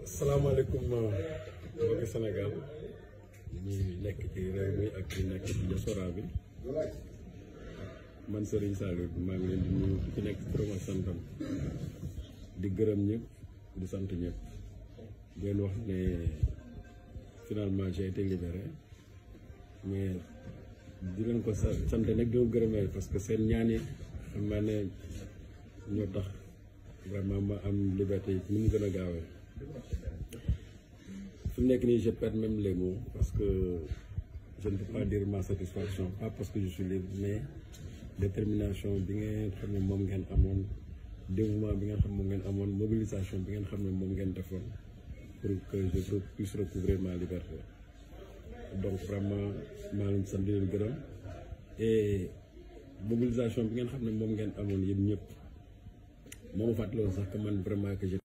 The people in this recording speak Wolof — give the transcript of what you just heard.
salaamaaleykum mbokki Sénégal ñi nekk ci réew mi ak ñi nekk ci diaspora bi man Serigne Saliou maa ngi leen di nuyu ku ci nekk turam ak santam di gërëm ñëpp di sant ñëpp di leen wax ne finalement j'ai été libéré mais di leen ko sa sant nag di ko gërëmee parce que seen ñaan yi xam naa ne ñoo tax vraiment ma am liberté yi ni mu gën a gaawee fi mu nekk nii je perds même les mots parce que je ne peux pas dire ma satisfaction pas parce que je suis libre mais détermination bi ngeen xam ne moom ngeen amoon dévouement bi ngeen xam moom ngeen amoon mobilisation bi ngeen xam ne moom ngeen defoon pour que je puisse recouvrer ma liberté donc vraiment maa leen sant di leen gërëm et mobilisation bi ngeen xam ne moom ngeen amoon yéen ñëpp moo ma fàttaloon sax que man vraiment que